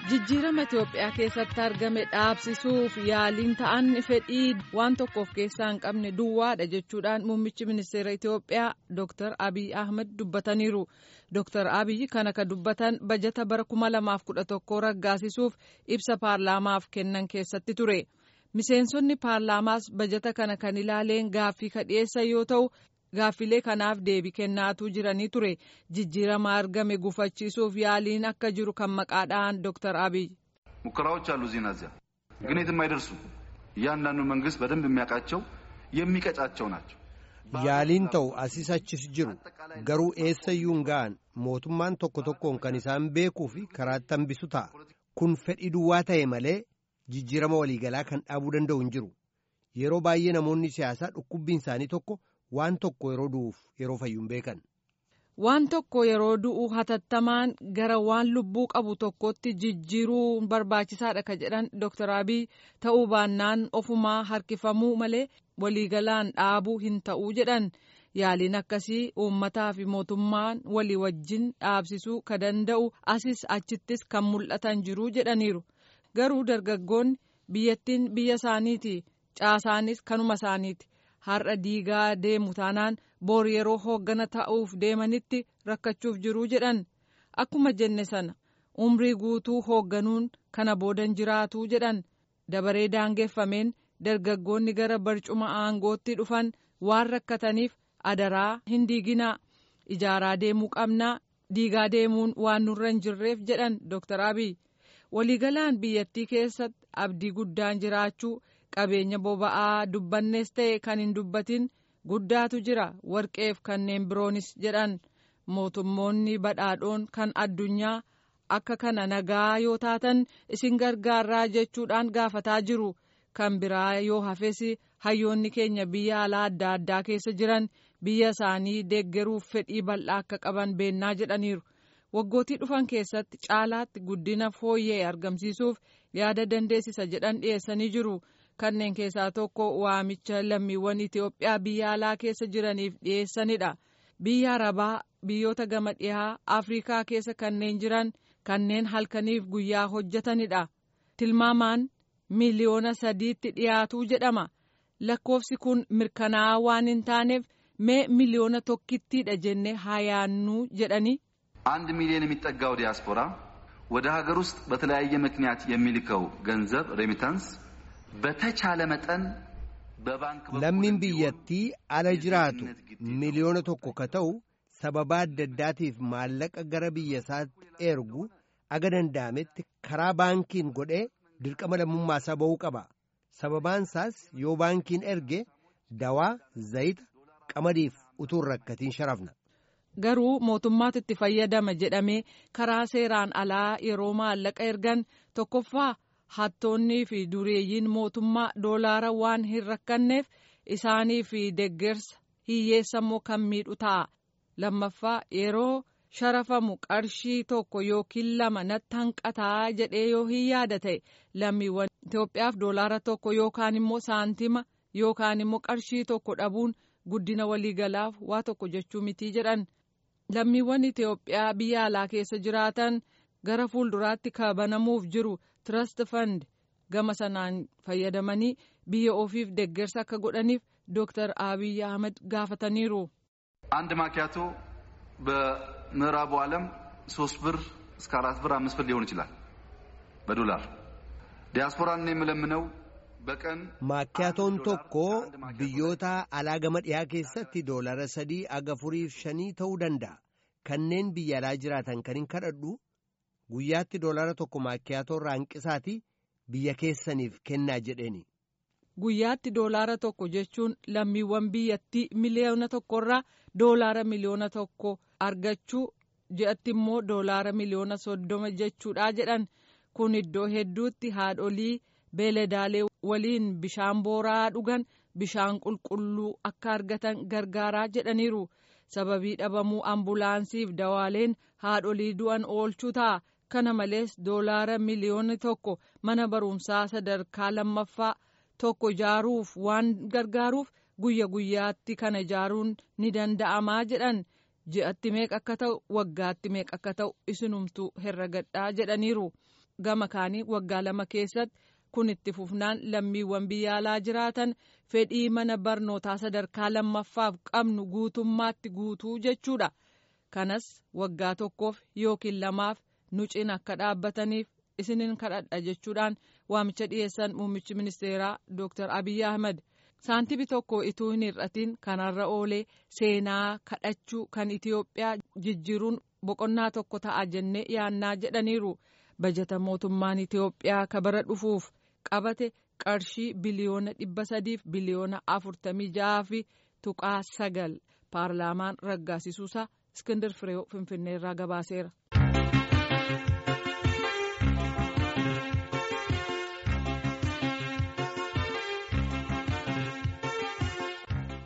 jijjiirama Itoophiyaa keessatti argame dhaabsisuuf yaaliin ta'an fedhii waan tokko of keessaa hin qabne duwwaadha jechuudhaan muummichi ministeera Itoophiyaa Dr. Abiy Ahmed dubbataniiru. Dr. Abiy kana ka dubbatan bajata bara 2011 raggaasisuuf ibsa paarlaamaaf kennan keessatti ture. Miseensonni paarlaamaas bajata kana kan ilaaleen gaaffii ka dhiyeessan yoo ta'u gaaffilee kanaaf deebii kennaatuu jiranii ture jijjiirama argame gufachiisuuf yaaliin akka jiru kan maqaadhaan ዶክተር አብይ ሙከራዎች አሉ እዚህና እዚያ ግን የትም አይደርሱ እያንዳንዱ መንግስት በደንብ የሚያውቃቸው የሚቀጫቸው ናቸው yaaliin ta'u asis achis jiru garuu eessayyuun ga'an mootummaan tokko tokkoon kan isaan beekuu fi karaatti hambisu ta'a kun fedhii duwwaa ta'e malee jijjiirama waliigalaa kan dhaabuu danda'u hin jiru yeroo baay'ee namoonni siyaasaa dhukkubbiin isaanii tokko waan tokko yeroo du'uuf yeroo fayyuun beekan. Waan tokko yeroo du'u hatattamaan gara waan lubbuu qabu tokkotti jijjiiruu barbaachisaadha ka jedhan Dr. Abiy ta'uu baannaan ofumaa harkifamuu malee waliigalaan dhaabuu hin ta'uu jedhan yaaliin akkasii uummataa fi mootummaan walii wajjin dhaabsisuu ka danda'u asis achittis kan mul'atan jiru jedhaniiru garuu dargaggoonni biyyattiin biyya isaaniiti caasaanis kanuma isaaniiti. har'a diigaa deemu taanaan boor yeroo hooggana ta'uuf deemanitti rakkachuuf jiruu jedhan akkuma jenne sana umrii guutuu hoogganuun kana boodan jiraatuu jedhan dabaree daangeffameen dargaggoonni gara barcuma aangootti dhufan waan rakkataniif adaraa hin diiginaa ijaaraa deemuu qabnaa diigaa deemuun waan nurra hin jirreef jedhan Dr. Abiy waliigalaan biyyattii keessatti abdii guddaan jiraachuu. qabeenya boba'aa dubbannees ta'e kan hin dubbatin guddaatu jira warqeef kanneen biroonis jedhan mootummoonni badhaadhoon kan addunyaa akka kana nagaa yoo taatan isin gargaarraa jechuudhaan gaafataa jiru kan biraa yoo hafes hayyoonni keenya biyya alaa adda addaa keessa jiran biyya isaanii deeggaruuf fedhii bal'aa akka qaban beennaa jedhaniiru waggootii dhufan keessatti caalaatti guddina fooyyee argamsiisuuf yaada dandeessisa jedhan dhiyeessanii jiru. kanneen keessaa tokko waamicha lammiiwwan Itoophiyaa biyya alaa keessa jiraniif dhiyeessanidha. Biyya Arabaa biyyoota gama dhihaa Afrikaa keessa kanneen jiran kanneen halkaniif guyyaa hojjetanidha. Tilmaamaan miliyoona sadiitti dhiyaatuu jedhama. Lakkoofsi kun mirkanaa'aa waan hin taaneef mee miliyoona tokkittiidha jennee haa yaannuu jedhani. አንድ ሚሊዮን የሚጠጋው ዲያስፖራ ወደ ሀገር ውስጥ በተለያየ ምክንያት የሚልከው ገንዘብ ሬሚታንስ በተቻለ መጠን በባንክ lammiin biyyattii ala jiraatu miliyoona tokko ka ta'u sababa adda addaatiif maallaqa gara biyya isaatti ergu aga danda'ametti karaa baankiin godhee dirqama lammummaa isaa ba'uu qaba sababaan isaas yoo baankiin erge dawaa zayita qamadiif utuu hin rakkatiin sharafna. garuu mootummaatu itti fayyadama jedhamee karaa seeraan alaa yeroo maallaqa ergan tokkoffaa. hattoonnii fi dureeyyiin mootummaa doolaara waan hin rakkanneef isaanii fi deggersa hiyyeessammoo kan miidhu ta'a lammaffaa yeroo sharafamu qarshii tokko yookiin lama natti hanqataa jedhee yoo hin yaada ta'e lammiiwwan Itoophiyaaf doolaara tokko yookaan immoo saantima yookaan immoo qarshii tokko dhabuun guddina waliigalaaf waa tokko jechuu mitii jedhan lammiiwwan Itoophiyaa biyya alaa keessa jiraatan gara fuulduraatti kabanamuuf jiru. Trust Fund gama sanaan fayyadamanii biyya ofiif deggersa akka godhaniif Dr. Abiy Ahmed gaafataniiru. አንድ ማኪያቶ በምዕራቡ ዓለም ሶስት ብር እስከ አራት ብር አምስት ብር ሊሆን ይችላል በዶላር ዲያስፖራን የምለምነው በቀን Maakkiyaatoon tokko biyyoota alaa gama dhiyaa keessatti doolara sadii aga afuriif shanii ta'uu danda'a. Kanneen biyya alaa jiraatan kan hin kadhadhu guyyaatti doolara tokko maakkiyaatoo irraa hanqisaati biyya keessaniif kennaa jedheeni. Guyyaatti doolaara tokko jechuun lammiiwwan biyyattii miliyoona tokkorraa doolaara miliyoona tokko argachuu ji'atti immoo doolaara miliyoona soddoma jechuudha jedhan kun iddoo hedduutti haadholii beeladaalee waliin bishaan booraa dhugan bishaan qulqulluu akka argatan gargaaraa jedhaniiru sababii dhabamuu ambulaansiif dawaaleen haadholii du'an oolchuu ta'a. kana malees doolaara miliyoona tokko mana barumsaa sadarkaa lammaffaa tokko ijaaruuf waan gargaaruuf guyya guyyaatti kana ijaaruun ni danda'amaa jedhan ji'atti meeqa akka ta'u waggaatti meeqa akka ta'u isinumtuu herregadhaa jedhaniiru gama kaanii waggaa lama keessatti kun itti fufnaan lammiiwwan biyya alaa jiraatan fedhii mana barnootaa sadarkaa lammaffaaf qabnu guutummaatti guutuu jechuudha kanas waggaa tokkoof yookiin lamaaf nu cina akka dhaabbataniif isinin kadhadha jechuudhaan waamicha dhiyeessan muummichi ministeeraa dooktar abiy ahmed saantibi tokko ituu hin hir'atiin kanarra oolee seenaa kadhachuu kan itiyoophiyaa jijjiiruun boqonnaa tokko ta'a jennee yaannaa jedhaniiru bajata mootummaan itiyoophiyaa kabara dhufuuf qabate qarshii biliyoona dhibba sadiif biliyoona afurtamii ja'aa fi tuqaa sagal paarlaamaan raggaasisuusaa iskindir fireew finfinneerraa gabaaseera.